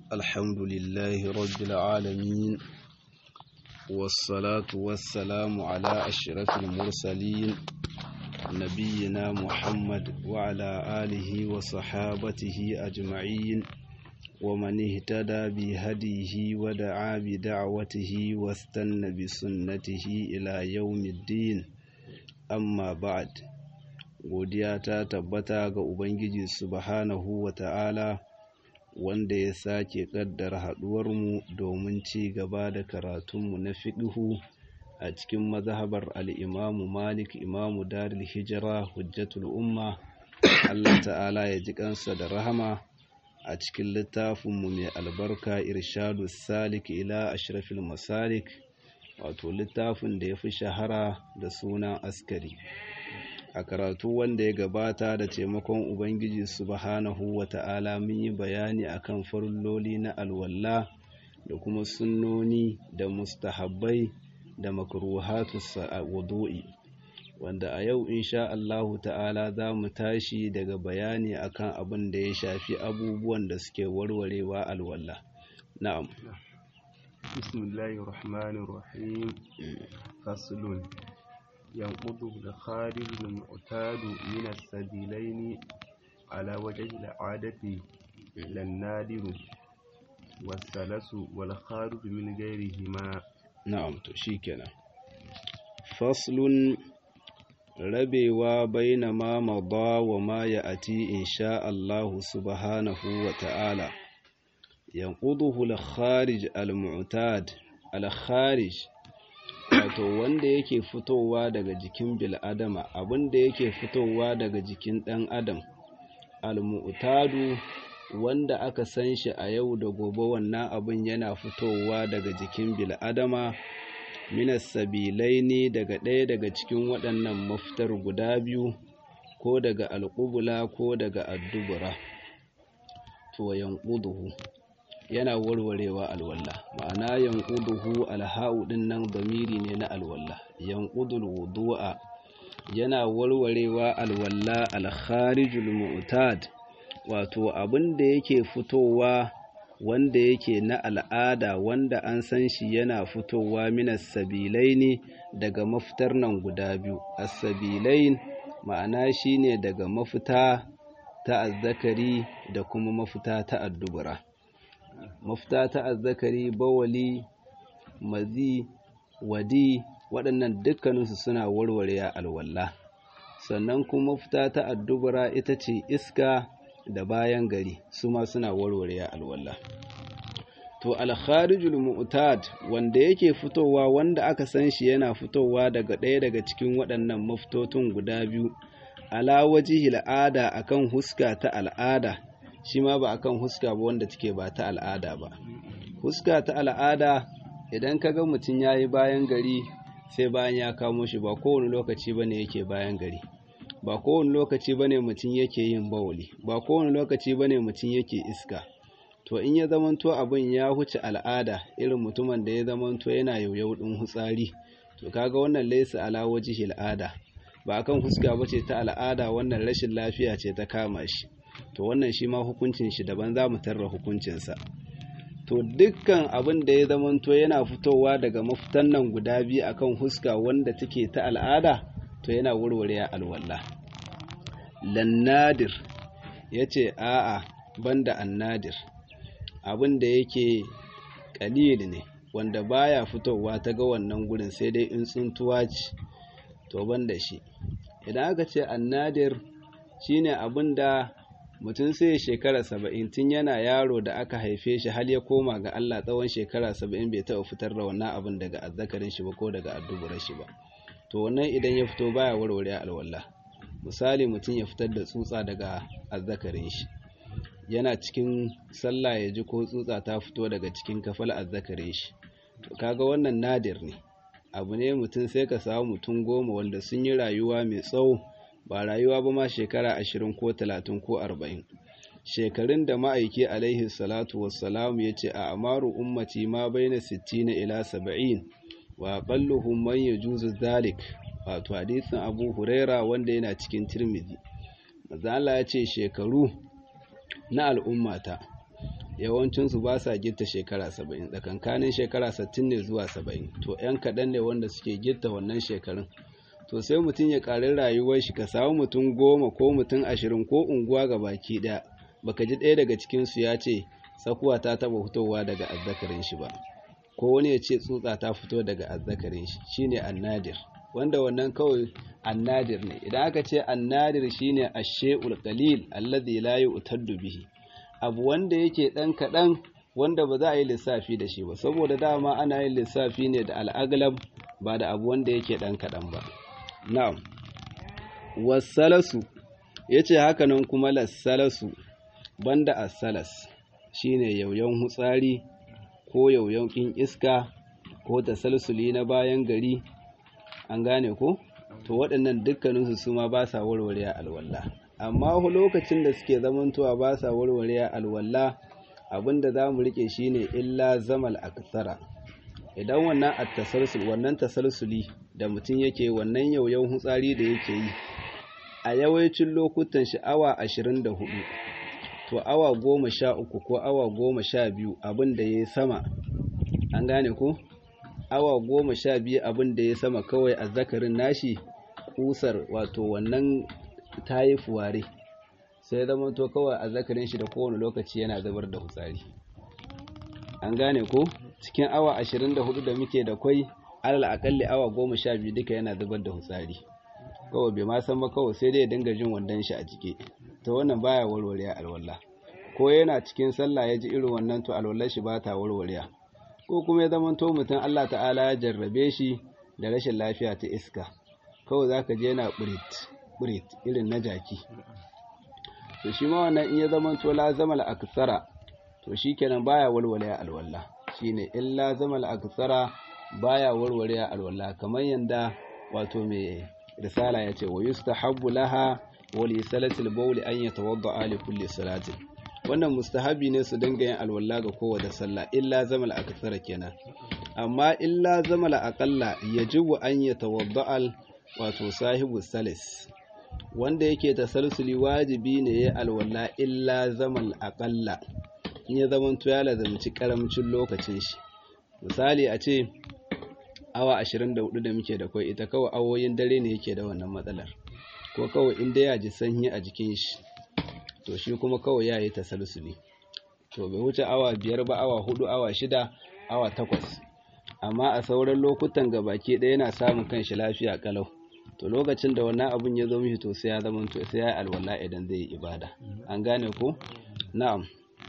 الحمد لله رب العالمين والصلاة والسلام على أشرف المرسلين نبينا محمد وعلى آله وصحابته أجمعين ومن اهتدى بهديه ودعا بدعوته واستنى بسنته إلى يوم الدين amma ba'ad godiya ta tabbata ga ubangiji subhanahu wa ta'ala wanda ya sake kaddara haduwarmu domin ci gaba da karatunmu na fiqhu a cikin mazhabar al-imamu malik imamu darul hijira hujjatul umma Allah ta'ala ya ji kansa da rahama a cikin littafinmu mai albarka irshadu salik ila ashrafil masalik wato littafin da ya fi shahara da sunan askari a karatu wanda ya gabata da taimakon ubangiji subhanahu wa ta'ala mun yi bayani akan farilloli na alwalla da kuma sunnoni da mustahabbai da makruhatu wudu'i wanda a yau insha Allahu ta'ala za mu tashi daga bayani akan abin da ya shafi abubuwan da suke warwarewa alwalla na'am بسم الله الرحمن الرحيم فصل ينقض الخارج المعتاد من السبيلين على وجه العادة للنادر والسلس والخارج من غيرهما نعم تشيكنا فصل rabewa baina ma mada wa ma ya'ati insha Allah subhanahu wa ta'ala yanquduhu al-kharij al-mu'tad al-kharij wato wanda yake fitowa daga jikin bil'adama abinda yake fitowa daga jikin ɗan adam al-mu'tadu wanda aka san shi a yau da gobe wannan abin yana fitowa daga jikin bil'adama minas sabilaini daga ɗaya daga cikin waɗannan mafitar guda biyu ko daga alƙubula ko daga addubura to yanquduhu yana warwarewa alwalla ma'ana yanquduhu alha'u din nan damiri ne na alwalla yanqudul wudu'a yana warwarewa alwalla alkharijul mu'tad wato abin da yake fitowa wanda yake na al'ada wanda an san shi yana fitowa minas sabilaini daga mafitar nan guda biyu as-sabilain ma'ana shine daga mafita ta azzakari da kuma mafita ta addubura mafita ta azzakari bawali mazi wadi waɗannan dukkaninsu suna warware alwala sannan kuma mafita ta addubura ita ce iska da bayan gari su ma suna warware alwala to alkharijul mu'tad wanda yake fitowa wanda aka san shi yana fitowa daga ɗaya daga cikin waɗannan mafitotun guda biyu ala wajihil ada akan huska ta al'ada shi ma ba akan huska ba wanda take ba ta al'ada ba huska ta al'ada idan ka ga mutum ya yi bayan gari sai bayan ya kamo shi ba kowane lokaci ba ne yake bayan gari ba kowane lokaci ba ne mutum yake yin bawuli ba kowane lokaci ba ne mutum yake iska to in ya zamanto abin ya huce al'ada irin mutumin da ya zamanto yana yauyau ɗin hutsari to kaga wannan laisa ala wajihil al'ada ba akan huska ba ce ta al'ada wannan rashin lafiya ce ta kama shi to wannan shi ma hukuncin shi daban za mu tarra hukuncinsa to dukkan abin da ya zamanto yana fitowa daga mafitan nan guda biyu akan huska wanda take ta al'ada to yana warware alwala lannadir ya ce a'a banda annadir abin da yake kalili ne wanda baya fitowa ta ga wannan gurin sai dai in tsuntuwa ce to banda shi idan aka ce annadir shine abin da mutum sai shekara saba'in tun yana yaro da aka haife shi har ya koma ga Allah tsawon shekara saba'in bai taɓa fitar da wannan abin daga azzakarin shi ba ko daga adduburar shi ba to wannan idan ya fito baya warware alwala misali mutum ya fitar da tsutsa daga azzakarin shi yana cikin sallah ya ji ko tsutsa ta fito daga cikin kafal azzakarin shi to kaga wannan nadir ne abu ne mutum sai ka samu mutum goma wanda sun yi rayuwa mai tsawo ba rayuwa ba ma shekara ashirin ko talatin ko arba'in shekarun da ma'aiki alaihi salatu wassalamu ya ce a amaru ummati ma baina sittina ila saba'in wa aqalluhum man yajuzu dhalik wato hadisin Abu Huraira wanda yana cikin Tirmidhi manzo Allah ya ce shekaru na al'ummata yawancinsu ba sa gitta shekara saba'in tsakankanin shekara sittin ne zuwa saba'in to 'yan kaɗan ne wanda suke gitta wannan shekarun to sai mutum ya ƙari rayuwar shi ka samu mutum goma ko mutum ashirin ko unguwa ga baki ɗaya baka ji ɗaya daga cikinsu ya ce tsakuwa ta taɓa fitowa daga azzakarin shi ba ko wani ya ce tsutsa ta fito daga azzakarin shi shine annadir wanda wannan kawai annadir ne idan aka ce annadir shine ashe'ul qalil alladhi la yu'taddu bihi abu wanda yake dan kadan wanda ba za a yi lissafi da shi ba saboda dama ana yin lissafi ne da al'aglab ba da abu wanda yake dan kadan ba na'am wasalasu yace haka nan kuma lasalasu banda as-salas shine yauyan hutsari ko yauyan kin iska ko tasalsuli na bayan gari an gane ko to waɗannan dukkaninsu su ma ba sa warware alwala amma lokacin da suke zamantowa ba sa warware alwala abinda za mu rike shine illa zamal aksara idan wannan attasalsul wannan tasalsuli da mutum yake wannan yauyan hutsari da yake yi a yawancin lokutan shi awa 24 to awa goma sha uku ko awa goma sha biyu abin da ya sama an gane ko awa goma sha biyu abin da ya sama kawai a zakarin nashi kusar wato wannan ta yi fuware sai zama to kawai a zakarin shi da kowane lokaci yana zubar da hutsari an gane ko cikin awa ashirin da hudu da muke da kwai alal akalli awa goma sha biyu duka yana zubar da hutsari kawai bai ma san ba kawai sai dai ya dinga jin wandon shi a jike to wannan baya warware alwala ko yana cikin sallah ya ji irin wannan to alwallar shi ba ta warware ko kuma ya zama to mutum Allah ta'ala ya jarrabe shi da rashin lafiya ta iska kawai zaka je yana burit burit irin na jaki to shi ma wannan in ya zama to la zamal aksara to shikenan baya warware alwala shine illa zamal aksara baya warware alwala kamar yanda wato mai risala yace wa yustahabbu laha wa li salatil bawl an yatawadda li kulli salatin wannan mustahabi ne su dinga yin alwala ga kowace sallah illa zamal akthara kenan amma illa zamal aqalla yajibu an yatawadda wato sahibu salis wanda yake tasalsuli wajibi ne ya alwala illa zamal aqalla in ya zamanto ya lazamci karamcin lokacin shi misali a ce awa 24 da muke da kai ita kawai awoyin dare ne yake da wannan matsalar ko kawai inda ya ji sanyi a jikin shi to shi kuma kawai ya yi tasalsuli to bai wuce awa biyar ba awa hudu awa shida awa takwas amma a sauran lokutan gabaki ɗaya yana samun kanshi lafiya kalau to lokacin da wannan abun ya zo mishi to sai ya zama to sai ya alwala idan zai yi ibada an gane ko na'am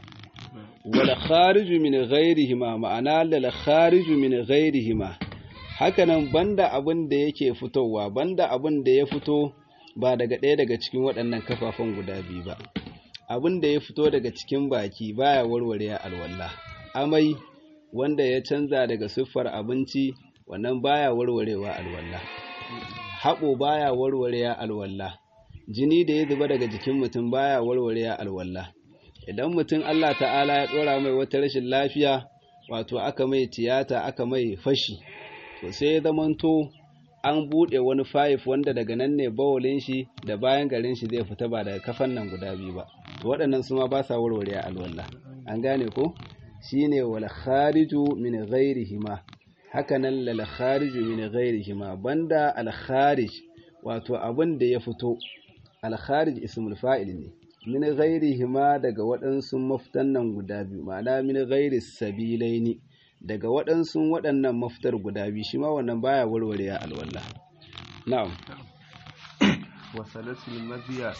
wal khariju min ghairihima ma'ana lal khariju min ghairihima hakanan banda abin da yake fitowa banda abin da ya fito ba daga ɗaya daga cikin waɗannan kafafen guda biyu ba abin da ya fito daga cikin baki baya warware alwala amai wanda ya canza daga siffar abinci wannan baya warwarewa alwala haɓo baya warware alwala jini da ya zuba daga jikin mutum baya warware alwala idan mutum Allah ta'ala ya ɗora mai wata rashin lafiya wato aka mai tiyata aka mai fashi to sai ya zamanto an buɗe wani fayif wanda daga nan ne bawulin shi da bayan garin shi zai fita ba daga kafan nan guda biyu ba to waɗannan su ma ba sa warware alwala an gane ko shine wal khariju min ghairihima haka nan lal khariju min ghairihima banda al kharij wato abin da ya fito al kharij ismul fa'il ne min ghairihima daga waɗansu mafitan nan guda biyu ma'ana min ghairi sabilaini daga waɗansu waɗannan mafitar guda biyu shi ma wannan baya warware ya alwala na'am wasalasul maziya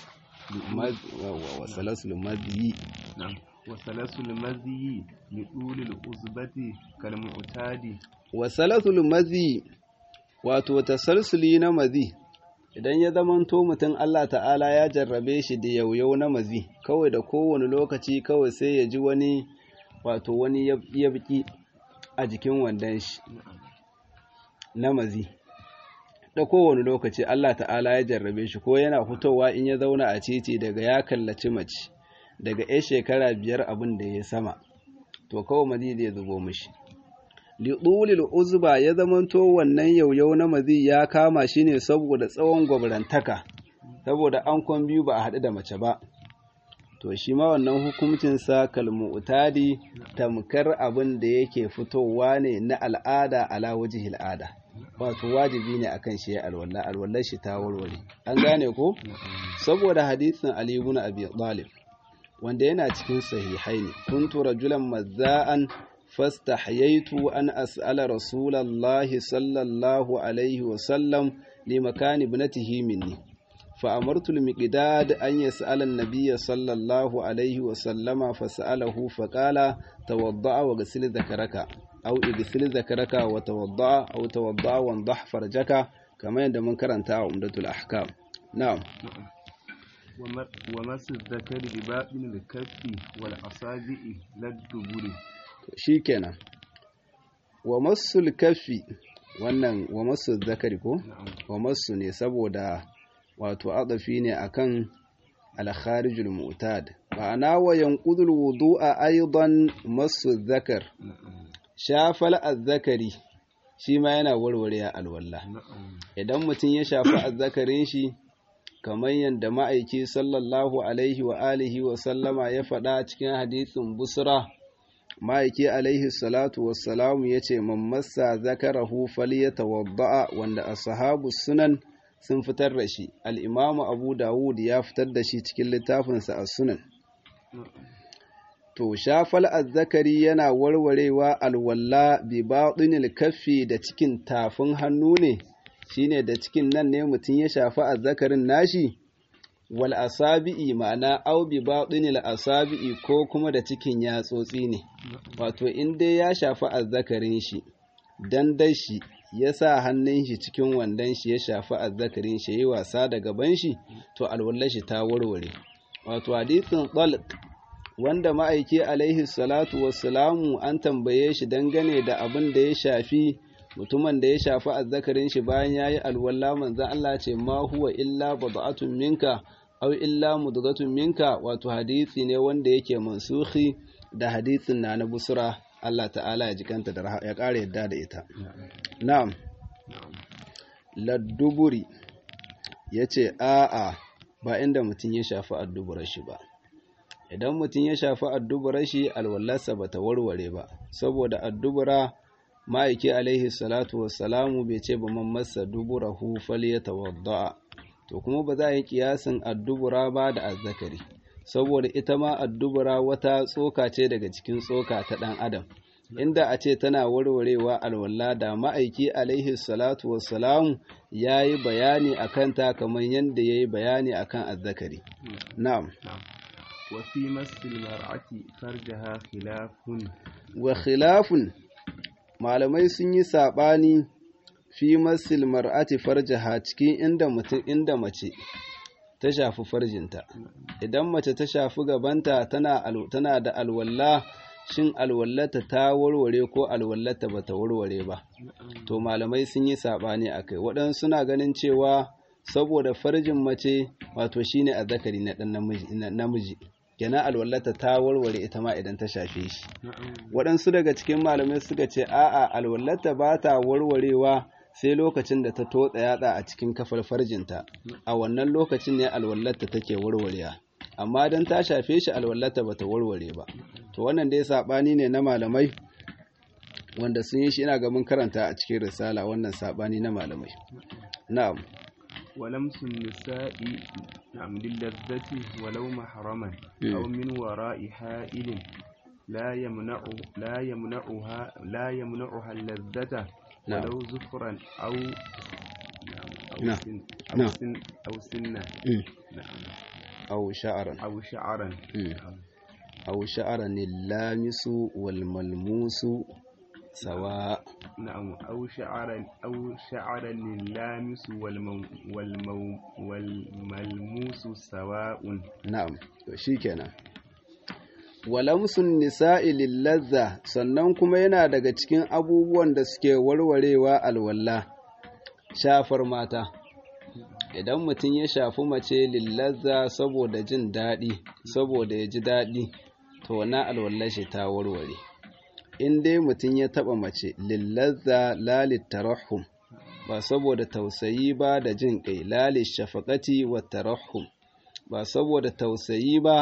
wasalasul maziyi na'am wasalasul maziyi li dulil uzbati kal mu'tadi wasalasul mazi wato tasalsuli na mazi idan ya zamanto mutum Allah ta'ala ya jarrabe shi da yauyau na mazi kawai da kowane lokaci kawai sai ya ji wani wato wani yabki a jikin wandon shi na mazi da kowane lokaci Allah ta'ala ya jarrabe shi ko yana fitowa in ya zauna a titi daga ya kallaci mace daga ya shekara biyar abin da ya sama to kawai mazi zai zubo mishi liɗulil uzba ya zamanto wannan yauyau na mazi ya kama shi ne saboda tsawon gwabrantaka saboda an kwan biyu ba a haɗu da mace ba to shi ma wannan hukuncinsa kalmu'tadi tamkar abin da yake fitowa ne na al'ada ala wajihil al'ada wato wajibi ne akan shi alwala alwallar shi ta warware an gane ko saboda hadisin Ali ibn Abi Talib wanda yana cikin sahihaini kuntu rajulan mazza'an fastahyaitu an as'ala rasulallahi sallallahu alaihi wa sallam li makani ibnatihi minni فأمرت المقداد أن يسأل النبي صلى الله عليه وسلم فسأله فقال توضأ وغسل ذكرك أو اغسل ذكرك وتوضأ أو توضأ وانضح فرجك كما عند من كرنت عمدة الأحكام نعم ومس الذكر بباطن الكف والأصابع لا الدبر شيكنا ومس الكف wannan wa masu zakari ko wa masu ne saboda wato adafi ne akan al-kharijul mu'tad ma'ana wa yanqudul wudu'a aidan masu zakar shafal azzakari shi ma yana warware alwala idan mutum ya shafi azzakarin shi kamar yadda ma'aiki sallallahu alaihi wa alihi wa sallama ya faɗa cikin hadisin busra ma'aiki alaihi salatu wassalamu ya ce mammasa zakarahu falyatawadda'a wanda ashabu sunan sun fitar da shi al'imamu abu dawud ya fitar da shi cikin littafinsa a sunan to shafal azzakari yana warwarewa alwalla bi baɗinil kaffi da cikin tafin hannu ne shine da cikin nan ne mutum ya shafi azzakarin nashi wal asabi'i ma'ana au bi baɗinil asabi'i ko kuma da cikin yatsotsi ne wato in dai ya shafi azzakarin shi dan shi ya sa hannun shi cikin wandon shi ya shafi azzakarin shi yi wasa da gaban shi to alwallar shi ta warware wato hadisin talq wanda ma'aiki alaihi salatu wassalamu an tambaye shi dangane da abin da ya shafi mutumin da ya shafi azzakarin shi bayan yayi alwala manzon Allah ce ma huwa illa bad'atun minka aw illa mudghatun minka wato hadisi ne wanda yake mansuhi da hadisin na na busra Allah ta'ala ya jikanta da ya ƙara yadda da ita na'am ladduburi yace a'a ba inda mutum ya shafi adduburar shi ba idan mutum ya shafi adduburar shi alwallarsa bata warware ba saboda addubura ma'aiki alaihi salatu wassalamu bai ce ba man masa duburahu falyatawadda to kuma ba za a yi kiyasin addubura ba da azzakari saboda ita ma addubura wata tsoka ce daga cikin tsoka ta ɗan adam inda a ce tana warwarewa alwala da ma'aiki alaihi salatu wassalamu ya yi bayani a kanta kamar yadda ya yi bayani a kan azzakari na'am وفي مس المرأة فرجها خلاف wa khilafun malamai sun yi saɓani fi masil mar'ati farjaha cikin inda mutum inda mace ta shafi farjinta idan mace ta shafi gabanta tana tana da alwalla shin alwallata ta warware ko alwallata bata warware ba to malamai sun yi saɓani akai waɗansu suna ganin cewa saboda farjin mace wato shine azzakari na ɗan namiji kenan alwallata ta warware ita ma idan ta shafe shi waɗansu daga cikin malamai suka ce a'a alwallata ba ta warwarewa sai lokacin da ta totsa yatsa a cikin kafar farjinta a wannan lokacin ne alwallata take warwarewa amma don ta shafe shi alwallata ba ta warware ba to wannan dai saɓani ne na malamai wanda sun yi shi ina ga mun karanta a cikin risala wannan saɓani na malamai na'am ولمس النساء نعم للذة ولو محرما أو من وراء حائل لا يمنع لا يمنعها لا يمنعها اللذة ولو زفرا أو أو نعم. سن أو نعم. سن أو سنة نعم أو شعرا أو شعرا نعم. أو شعرا اللامس والملموس سواء نعم أو شعرا أو شعرا اللامس والمو والمو والملموس سواء na'am to shikenan walamsun nisa'i lillazza sannan kuma yana daga cikin abubuwan da suke warwarewa alwalla shafar mata idan mutum ya shafi mace lillazza saboda jin daɗi saboda ya ji daɗi to na alwallar shi ta warware in dai mutum ya taɓa mace lillazza lalit tarahum ba saboda tausayi ba da jin ƙai lalit shafaqati wa tarahum ba saboda tausayi ba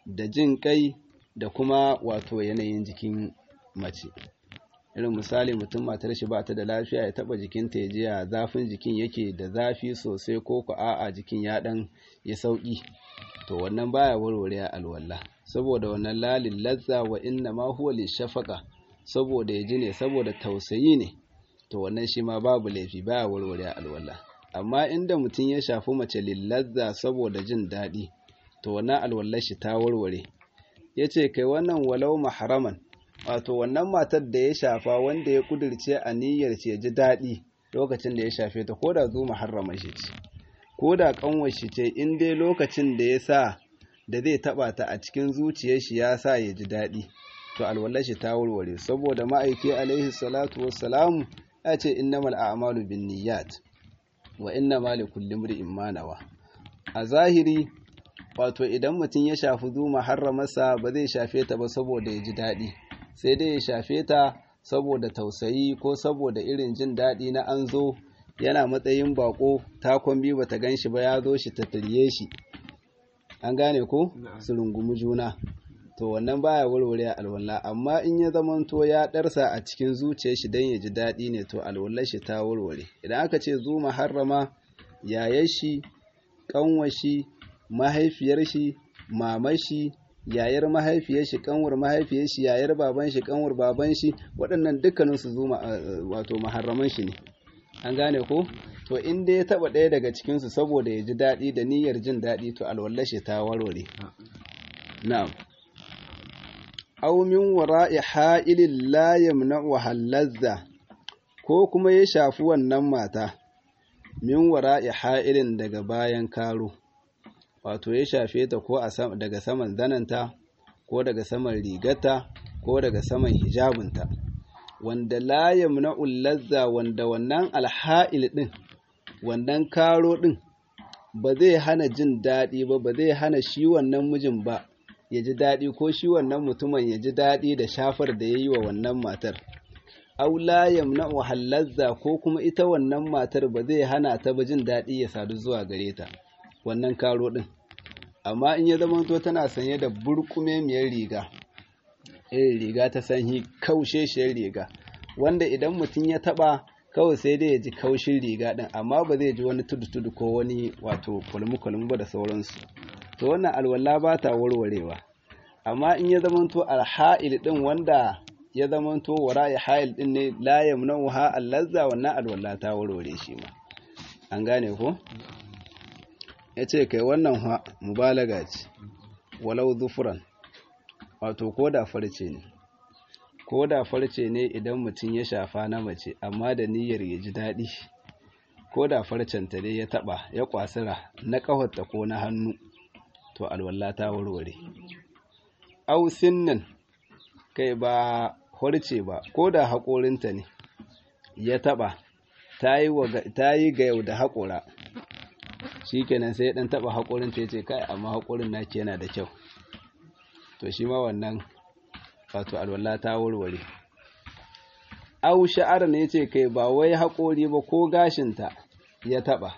da jin kai da kuma wato yanayin jikin mace irin misali mutum matar shi ba ta da lafiya ya taba jikinta ya ji ya zafin jikin yake da zafi sosai ko ku a'a jikin ya dan ya sauki to wannan baya warware alwala saboda wannan lalin lazza wa inna ma huwa lishafaqa saboda ya ji ne saboda tausayi ne to wannan shi ma babu laifi baya warware alwala amma inda mutum ya shafi mace lillazza saboda jin daɗi to wannan alwallar shi ta warware yace kai wannan walau mahraman wato wannan matar da ya shafa wanda ya kudirce a niyyar ce ji daɗi lokacin da ya shafe ta ko da zu muharrama shi ce ko da kanwar shi ce in dai lokacin da ya sa da zai taba ta a cikin zuciyar shi ya sa ya ji daɗi to alwallar shi ta warware saboda ma'aiki alaihi salatu wassalamu ya ce innamal a'malu binniyat wa innama likulli imrin ma nawa a zahiri wato idan mutum ya shafi zu muharramarsa ba zai shafe ta ba saboda ya ji daɗi sai dai ya shafe ta saboda tausayi ko saboda irin jin daɗi na an zo yana matsayin bako takon biyu bata gan shi ba ya zo shi ta tarye shi an gane ko su rungumi juna to wannan baya warware alwala amma in ya zamanto ya ɗarsa a cikin zuciyar shi don ya ji daɗi ne to alwallar shi ta warware idan aka ce zu maharrama yayar shi kanwar shi mahaifiyar shi mamar shi yayar mahaifiyar shi kanwar mahaifiyar shi yayar baban shi kanwar baban shi waɗannan dukkanin su zuma wato maharraman shi ne an gane ko to in dai ya taba ɗaya daga cikin su saboda ya ji daɗi da niyyar jin daɗi to alwallar shi ta warware na'am aw min wara'i ha'ilin la yamna'u halazza ko kuma ya shafi wannan mata min wara'i ha'ilin daga bayan karo wato ya shafe ta ko daga saman zananta ko daga saman rigarta ko daga saman hijabinta wanda la yamna'ul lazza wanda wannan alha'il din wannan karo din ba zai hana jin daɗi ba ba zai hana shi wannan mijin ba ya ji daɗi ko shi wannan mutumin ya ji daɗi da shafar da ya yi wa wannan matar aw la yamna'u halazza ko kuma ita wannan matar ba zai hana ta ba jin daɗi ya sadu zuwa gare ta wannan karo ɗin amma in ya zamanto tana sanye da burkumemiyar riga irin riga ta sanyi kausheshiyar riga wanda idan mutum ya taba kawai sai dai ya ji kaushin riga ɗin amma ba zai ji wani tudu-tudu ko wani wato kulmu-kulmu ba da sauransu to wannan alwala ba ta warwarewa amma in ya zamanto alha'il ɗin wanda ya zamanto wara'i ha'il ɗin ne la yamna'uha allazza wannan alwala ta warware shi ma an gane ko ya ce kai wannan mubalaga ce walau zufuran wato ko da farce ne ko da farce ne idan mutum ya shafa na mace amma da niyyar ya ji daɗi ko da farcenta dai ya taɓa ya kwasira na ƙafarta ko na hannu to alwala ta warware ausin nan kai ba farce ba ko da haƙorinta ne ya taɓa ta yi ga yau da haƙora shi kenan sai ɗan taɓa haƙorin ta ce kai amma haƙorin naki yana da kyau to shi ma wannan wato alwala ta warware au sha'ar ne ce kai ba wai haƙori ba ko gashinta ya taɓa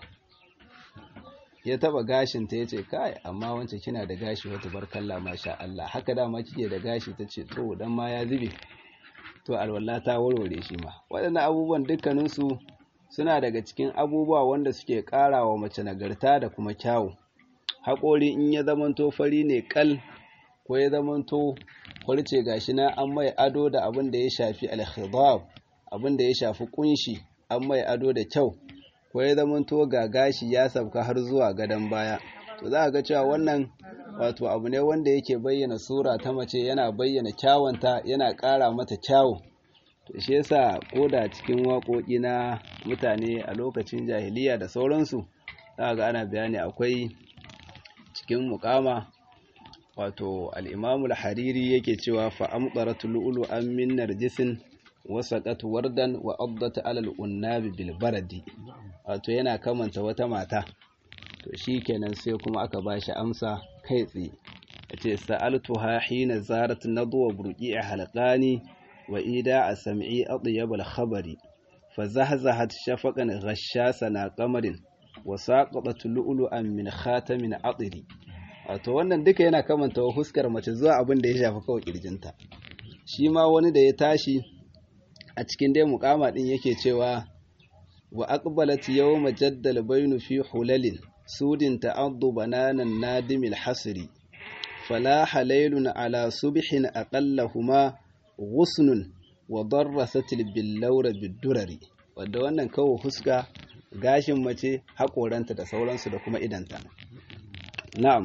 ya taɓa gashinta ya ce kai amma wancan kina da gashi wata barkalla masha Allah haka dama kike da gashi ta ce to dan ma ya zube to alwala ta warware shi ma waɗannan abubuwan dukkaninsu suna daga cikin abubuwa wanda suke ƙara wa mace nagarta da kuma kyawu haƙori in ya zamanto fari ne ƙal ko ya zamanto farce gashi na an mai ado da abin da ya shafi alkhidab abin da ya shafi kunshi an mai ado da kyau ko ya zamanto ga gashi ya sabka har zuwa gadon baya to za a ga cewa wannan wato abu ne wanda yake bayyana sura ta mace yana bayyana kyawunta yana ƙara mata kyawu to shi yasa koda cikin waƙoƙi na mutane a lokacin jahiliya da sauransu za ga ana bayani akwai cikin mukama wato al-imamu al-hariri yake cewa fa amqarat lu'lu an min narjisin wa saqat wardan wa addat ala al-unnabi bil baradi wato yana kamanta wata mata to shikenan sai kuma aka bashi amsa kai tsaye yace sa'altuha hina zarat nadwa burqi'a halqani وإيداء سمعي أطيب الخبر فزهزهت شفقا غشاسنا قمر وساقطت لؤلؤا من خاتم عطر wato wannan duka yana kamanta huskar mace zuwa abin da ya shafi kawai kirjinta shi ma wani da ya tashi a cikin dai mukama din yake cewa wa aqbalat yawma jaddal baynu fi hulalin sudin ta'addu bananan nadimil hasri fala halailun ala subhin aqallahuma ghusnun wa darrasatil billawra bidurari wadda wannan kawo huska gashin mace haƙoranta da sauransu da kuma idanta na'am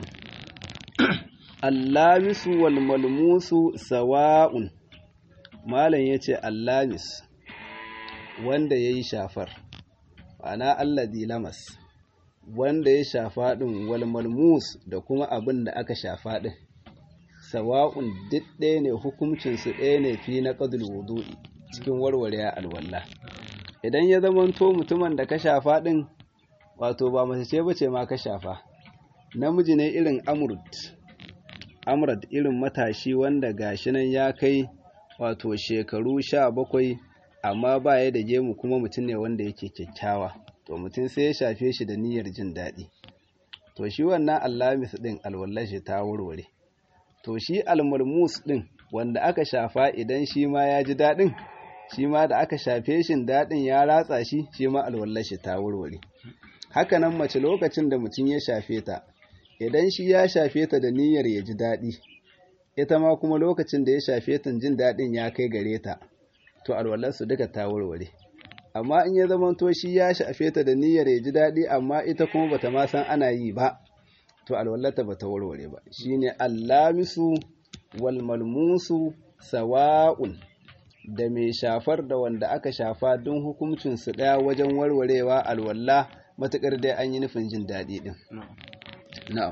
allamisu wal malmusu sawa'un malam yace allamis wanda yayi shafar ana alladhi lamas wanda ya shafa din wal malmus da kuma abin da aka shafa din sawa'un duk ɗaya ne hukuncin su ɗaya ne fi na qadul wudu'i cikin warware alwala idan ya zamanto mutumin da ka shafa din wato ba mace ce bace ma ka shafa namiji ne irin amurd amurd irin matashi wanda gashi nan ya kai wato shekaru sha bakwai amma ba ya da gemu kuma mutum ne wanda yake kyakkyawa to mutum sai ya shafe shi da niyyar jin daɗi to shi wannan allamis ɗin alwallashi ta warware to shi almulmus ɗin wanda aka shafa idan shi ma ya ji daɗin shi ma da aka shafe shi daɗin ya ratsa shi shi ma alwallashi ta warware hakanan mace lokacin da mutum ya shafe ta idan shi ya shafe ta da niyyar ya ji daɗi ita ma kuma lokacin da ya shafe ta jin daɗin ya kai gare ta to alwallarsu duka ta warware amma in ya zama to shi ya shafe ta da niyyar ya ji daɗi amma ita kuma bata ma san ana yi ba to alwallarta bata warware ba shine allamisu wal malmusu sawa'un da mai shafar da wanda aka shafa don hukuncinsu ɗaya wajen warwarewa alwalla matuƙar dai an yi nufin jin daɗi ɗin. Na'am.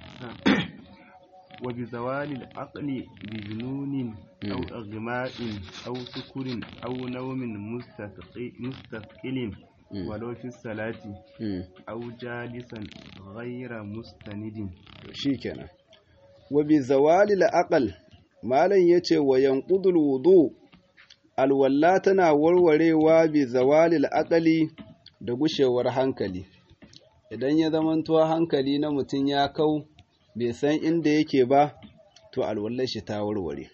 Wa bi zawalil aqli bi junun aw aghma'in aw sukurin aw nawmin mustaqilin walau fi salati aw jalisan ghayra mustanidin shikenan wa bi zawalil aql malan yace wa yanqudul wudu alwalla tana warwarewa bi zawalil aqli da gushewar hankali idan ya zamanto hankali na mutum ya kau bai san inda yake ba to alwallar shi ta warware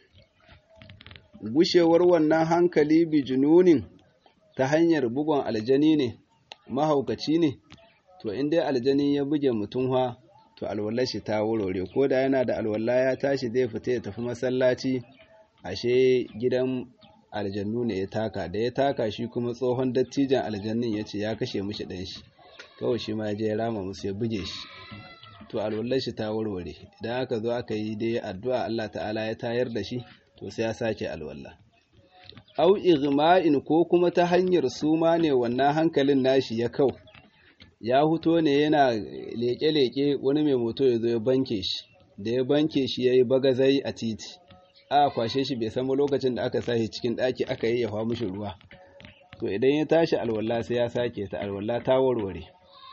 gushewar wannan hankali bi jununin ta hanyar bugon aljani ne mahaukaci ne to inda aljani ya buge mutum ha to alwallar shi ta warware ko da yana da alwala ya tashi zai fita ya tafi masallaci ashe gidan aljannu ne ya taka da ya taka shi kuma tsohon dattijan aljannin ya ce ya kashe mishi ɗan shi kawai shi ma je ya rama musu ya buge shi to alwallar shi ta warware idan aka zo aka yi dai addu'a Allah ta'ala ya tayar da shi to sai ya sake alwala au igma'in ko kuma ta hanyar suma ne wannan hankalin nashi ya kau ya huto ne yana leke-leke wani mai moto ya zo ya banke shi da ya banke shi ya yi bagazai a titi a kwashe shi bai san lokacin da aka sashi cikin ɗaki aka yi yawa mishi ruwa to idan ya tashi alwala sai ya sake ta alwala ta warware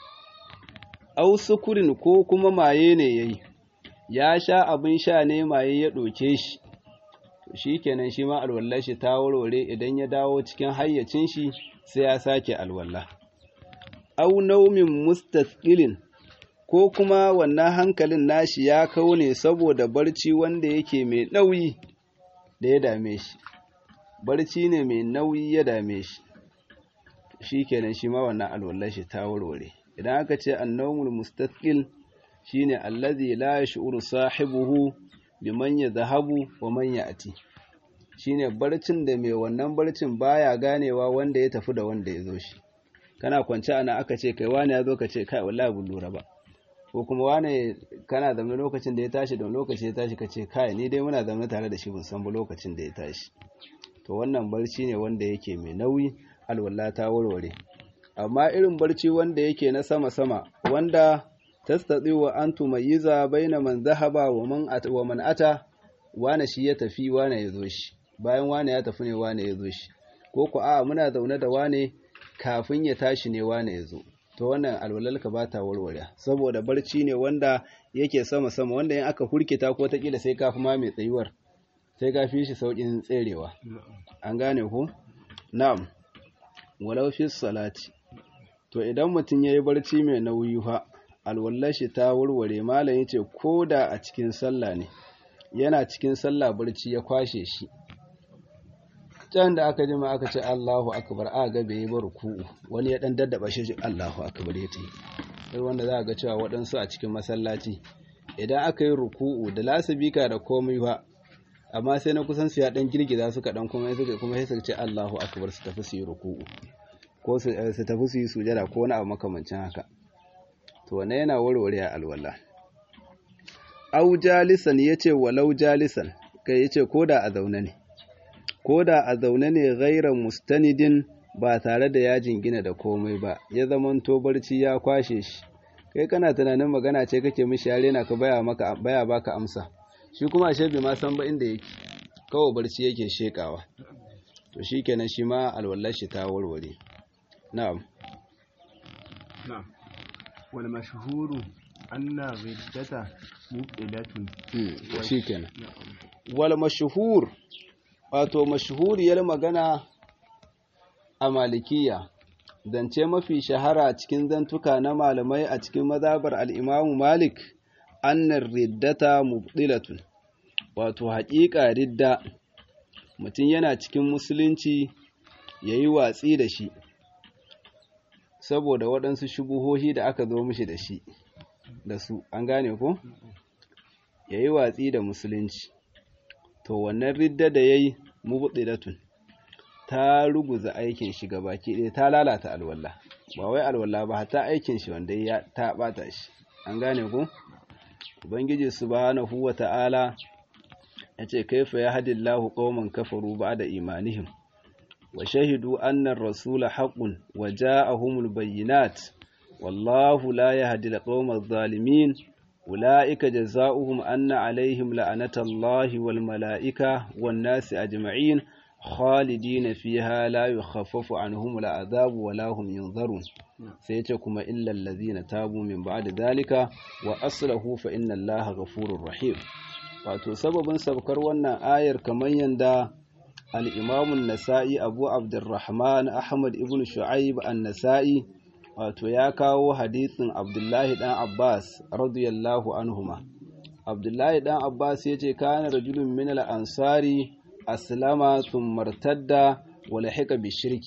au sukurin ko kuma maye ne yayi ya sha abin sha ne maye ya ɗoke shi to shi kenan shi ma alwallar shi ta warware idan ya dawo cikin hayyacin shi sai ya sake alwala au naumin mustasqilin ko kuma wannan hankalin nashi ya kau ne saboda barci wanda yake mai nauyi da ya dame shi barci ne mai nauyi ya dame shi shi kenan shi ma wannan alwallar shi ta warware idan aka ce annawmul mustaqil shine allazi la yash'uru sahibuhu biman yadhhabu wa man ya'ti shine barcin da mai wannan barcin baya ganewa wanda ya tafi da wanda ya zo shi kana kwance ana aka ce kai wani ya zo ka ce kai wallahi bin lura ba ko kuma wane kana zama lokacin da ya tashi da lokaci ya tashi ka ce kai ni dai muna zama tare da shi ban san ba lokacin da ya tashi to wannan barci ne wanda yake mai nauyi alwala ta warware amma irin barci wanda yake na sama sama wanda tastati wa an tumayyiza baina man zahaba wa man ata wa man ata wane shi ya tafi wane ya zo shi bayan wane ya tafi ne wane ya zo shi ko ku a muna zaune da wane kafin ya tashi ne wane ya zo to wannan alwalalka ba ta warware saboda barci ne wanda yake sama sama wanda in aka hurkita ko ta kila sai ka fi ma mai tsayuwar sai ka fi shi saukin tserewa an gane ku na'am walau fi salati to idan mutum yayi barci mai nauyi fa alwallar shi ta warware malam yace ko da a cikin sallah ne yana cikin sallah barci ya kwashe shi can da aka jima aka ce Allahu akbar a ga bai bar ruku'u wani ya dan daddaba shi Allahu akbar ya tayi sai wanda za ga cewa waɗansu a cikin masallaci idan aka yi ruku'u da lasabika da komai ba amma sai na kusan su ya dan girgiza suka dan kuma suka kuma sai su ce Allahu akbar su tafi su yi ruku'u ko su tafi su yi sujada ko wani abu makamancin haka to wannan yana warware alwala au jalisan yace walau jalisan kai yace koda a zaune ne koda a zaune ne ghairan mustanidin ba tare da ya jingina da komai ba ya zamanto barci ya kwashe shi kai kana tunanin magana ce kake mishi yare na ka baya maka baya baka amsa shi kuma ashe bai ma san ba inda yake kawai barci yake shekawa to shikenan shi ma alwallar shi ta warware na'am na'am wal mashhuru anna riddata muqilatun shikenan wal mashhur wato mashhuriyar magana a malikiya zance mafi shahara cikin zantuka na malamai a cikin mazabar al'imamu malik annar riddata mubdilatun wato haƙiƙa ridda mutum yana cikin musulunci ya yi watsi da shi saboda waɗansu shubuhohi da aka zo mishi da shi da su an gane ko ya yi watsi da musulunci to wannan ridda da ya yi mubdilatun ta ruguza aikin shi baki ɗaya ta lalata alwala ba wai alwala ba ta aikin shi wanda ya ta bata shi an gane ku ubangiji subhanahu wata'ala yace kaifa yahdillahu qauman kafaru ba'da imanihim wa shahidu anna ar-rasula haqqun wa ja'ahumul bayyinat wallahu la yahdi al-qawma adh-dhalimin ulaika jazaohum anna alaihim la'anatallahi wal mala'ika wan nasi ajma'in khalidina fiha la yukhaffafu anhum al'adhab wa la hum yunzarun sai yace kuma illal ladhina tabu min ba'di dhalika wa aslahu fa inna allaha ghafurur rahim wato sababin sabkar wannan ayar kamar yanda al-imam an-nasa'i abu abdurrahman ahmad ibn shu'aib an-nasa'i wato ya kawo hadisin abdullahi dan abbas radiyallahu anhuma abdullahi dan abbas yace kana rajulun min al-ansari أسلم ثم ارتد ولحق بالشرك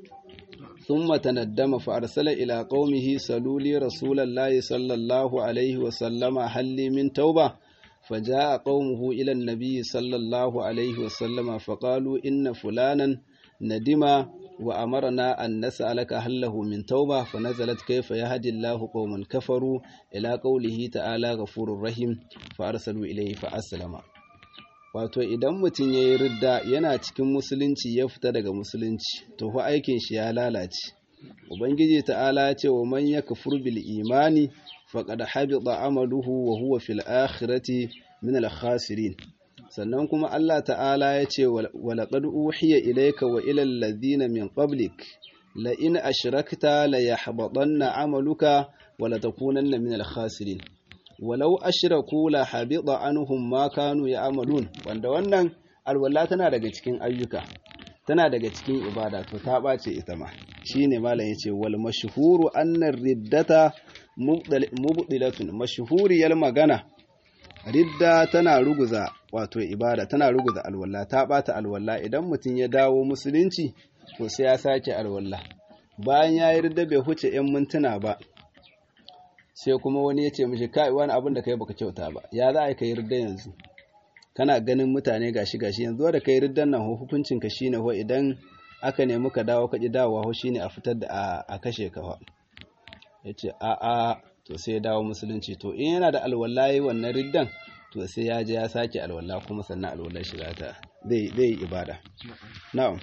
ثم تندم فأرسل إلى قومه سلوا لي رسول الله صلى الله عليه وسلم هل لي من توبة فجاء قومه إلى النبي صلى الله عليه وسلم فقالوا إن فلانا ندم وأمرنا أن نسألك هل له من توبة فنزلت كيف يهدي الله قوما كفروا إلى قوله تعالى غفور رحيم فأرسلوا إليه فأسلم wato idan mutum ya yi ridda yana cikin musulunci ya fita daga musulunci to fa aikin shi ya lalace ubangiji ta'ala ya ce wa man yakfur bil imani faqad habita amaluhu wa huwa fil akhirati min al khasirin sannan kuma Allah ta'ala ya ce wa laqad uhiya ilayka wa ila alladhina min qablik la in ashrakta la yahbatanna amaluka wa la takunanna min al khasirin walau ashraku la habita anhum ma kanu ya'malun wanda wannan alwala tana daga cikin ayyuka tana daga cikin ibada to ta bace ita ma shine malam yace wal mashhuru anna riddata mubdilatun mashhuriyar magana ridda tana ruguza wato ibada tana ruguza alwala ta bata alwala idan mutum ya dawo musulunci to sai ya sake alwala bayan ya yi ridda bai huce 'yan mintuna ba sai kuma wani ya ce mishi kai wani abin da kai baka kyauta ba ya za a kai ridda yanzu kana ganin mutane gashi gashi yanzu da kai riddan nan hukuncin ka shine ho idan aka nemi ka dawo ka ji dawowa ho shine a fitar da a kashe ka fa yace a a to sai ya dawo musulunci to in yana da alwallahi wannan riddan to sai ya je ya sake alwala kuma sannan alwallar shi ta zai zai ibada na'am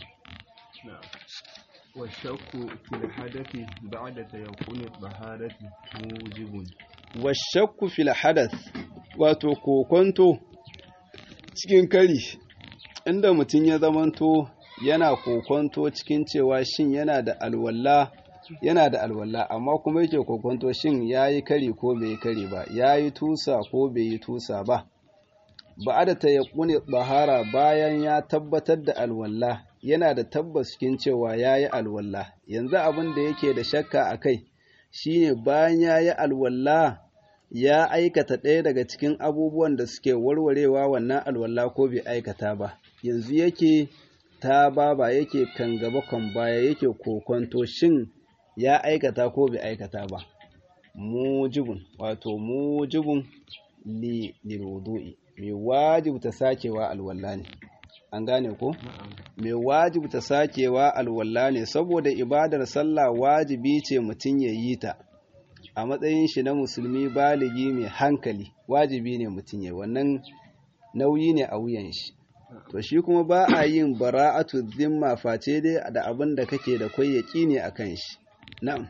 والشك في الحدث بعد تيقن الطهارة موجب والشك في الحدث wato kokonto cikin kari inda mutum ya zamanto yana kokonto cikin cewa shin yana da alwala yana da alwala amma kuma yake kokonto shin yayi kari ko bai yi kari ba yayi tusa ko bai yi tusa ba ba da tayaqquni bahara bayan ya tabbatar da alwala yana da tabbas cikin cewa yayi alwala yanzu abin da yake da shakka akai shine bayan ya yi alwalla ya aikata ɗaya daga cikin abubuwan da suke warwarewa wannan alwalla ko bai aikata ba yanzu yake ta baba yake kan gaba kan baya yake kokonto shin ya aikata ko bai aikata ba mujibun wato mujibun li lilwudu'i mai wajibta sakewa alwalla ne an gane ko mai wajibta sakewa alwalla ne saboda ibadar sallah wajibi ce mutum ya yi ta a matsayin shi na musulmi baligi mai hankali wajibi ne mutum ya wannan nauyi ne a wuyan shi to shi kuma ba a yin bara'atu zimma face dai da abin da kake da kwai yaki ne akan shi na'am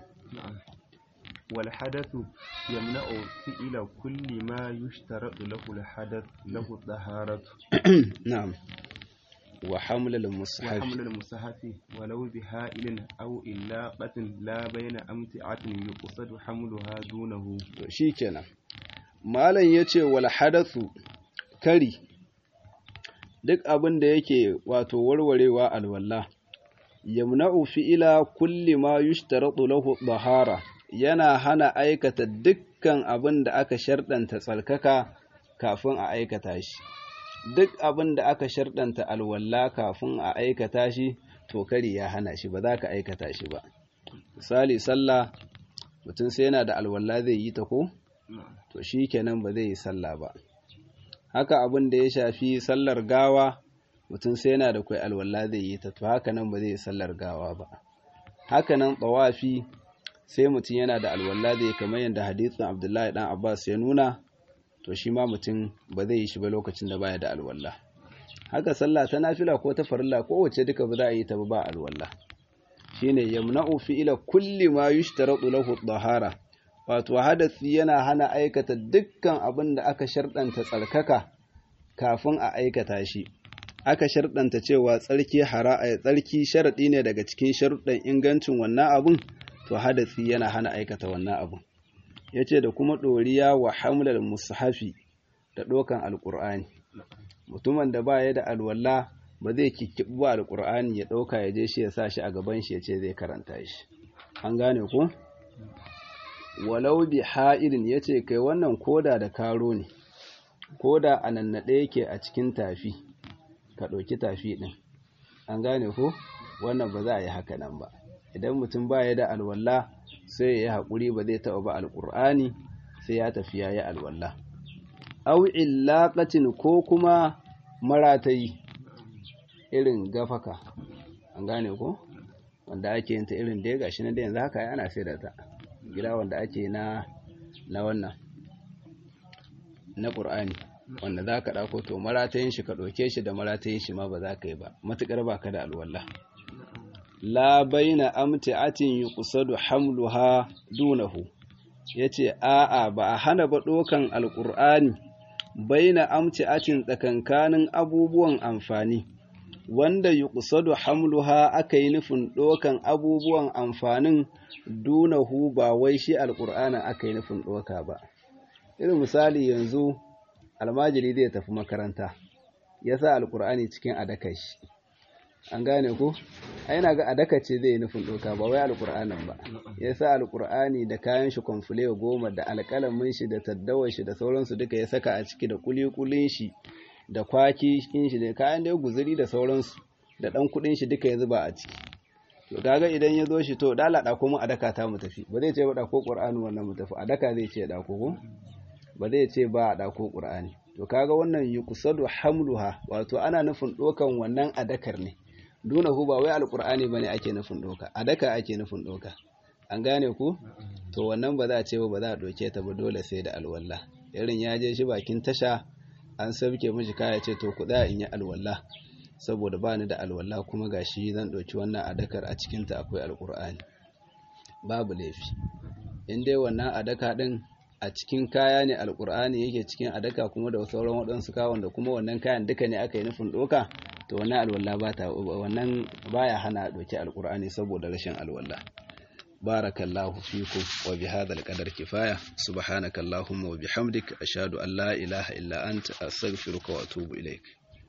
wal hadathu yamna'u fi'ila kulli ma yushtaratu lahu al hadath lahu taharatu na'am wa hamlul wa mushaf haml al musahafi walau bi ha'ilin aw illaqatin la bayna amti'atin yuqsadu hamluha dunahu to shikenan malam yace wal hadathu kari duk abin da yake wato warwarewa alwala yamna'u fi'ila kulli ma yushtaratu lahu dahara yana hana aikata dukkan abin da aka sharɗanta tsarkaka kafin a aikata shi duk abin da aka sharɗanta alwala kafin a aikata shi to kari ya hana shi ba za ka aikata shi ba misali sallah mutum sai yana da alwala zai yi ta ko to shi kenan ba zai yi sallah ba haka abin da ya shafi sallar gawa mutum sai yana da kwai alwala zai yi ta to haka nan ba zai yi sallar gawa ba haka nan tsawafi sai mutum yana da alwala zai kamar yadda hadisin abdullahi dan abbas ya nuna to shi ma mutum ba zai yi shi ba lokacin da baya da alwala haka sallah ta nafila ko ta farilla ko wace duka ba za a yi ta ba ba alwala shine yamna'u fi'ila kulli ma yushtaratu lahu dahara wato hadasi yana hana aikata dukkan abin da aka sharɗanta tsarkaka kafin a aikata shi aka sharɗanta cewa tsarki hara'a tsarki sharaɗi ne daga cikin sharuɗan ingancin wannan abun to hadasi yana hana aikata wannan abun yace da kuma ɗoriya wa hamlal mushafi da ɗokan alƙur'ani mutumin da ba ya da alwala ba zai kikkiɓi ba alƙur'ani ya ɗauka ya je shi ya sa shi a gaban shi ya ce zai karanta shi an gane ko walau bi ha'irin ya ce kai wannan koda da karo ne koda a nannaɗe yake a cikin tafi ka ɗauki tafi ɗin an gane ko wannan ba za a yi haka nan ba idan mutum ba ya da alwala sai ya yi haƙuri ba zai taɓa ba alƙur'ani sai ya tafi ya yi alwala au illaqatin ko kuma maratayi irin gafaka an gane ko wanda ake yin ta irin da ya gashi na da yanzu haka ana sai da ta gida wanda ake na na wannan na ƙur'ani wanda za ka ɗauko to maratayin shi ka ɗauke shi da maratayin shi ma ba za ka yi ba matuƙar ba ka da alwallah la baina amti'atin yuqsadu hamluha dunahu yace a'a ba a hana ba ɗokan alƙur'ani baina amti'atin tsakankanin abubuwan amfani wanda yuqsadu hamluha aka yi nufin ɗokan abubuwan amfanin dunahu ba wai shi alƙur'anin aka yi nufin ɗoka ba irin misali yanzu almajiri zai tafi makaranta ya sa alƙur'ani cikin adakashi an gane ko yana ga adaka ce zai yi nufin ɗoka ba wai alƙur'anin ba ya sa alƙur'ani da kayan shi kwamfule goma da alƙalamin shi da taddawar shi da sauransu duka ya saka a ciki da kulikulin shi da kwaki shi da kayan da ya guzuri da sauransu da ɗan kuɗin shi duka ya zuba a ciki to kaga idan ya zo shi to dala ɗako mu adaka ta mu tafi ba zai ce ba ɗako ƙur'ani wannan mu tafi adaka zai ce ɗako ko ba zai ce ba a ɗako ƙur'ani to kaga wannan yuqsadu hamluha wato ana nufin ɗokan wannan adakar ne dunahu ba wai alqur'ani bane ake nufin doka a daka ake nufin doka an gane ku to wannan ba za a ce ba za a doke ta ba dole sai da alwala irin ya je shi bakin tasha an sabke mishi kaya ce to ku in yi alwala saboda ba ni da alwala kuma gashi zan ɗauki wannan adakar a cikinta akwai alqur'ani babu laifi in dai wannan adaka din a cikin kaya ne alqur'ani yake cikin adaka kuma da sauran waɗansu kawon da kuma wannan kayan duka ne aka yi nufin doka to wannan alwala ba ta wannan baya hana doki alqur'ani saboda rashin alwala barakallahu fikum wa bihadha alqadar kifaya subhanakallahumma wa bihamdik ashhadu an la ilaha illa anta astaghfiruka wa atubu ilaik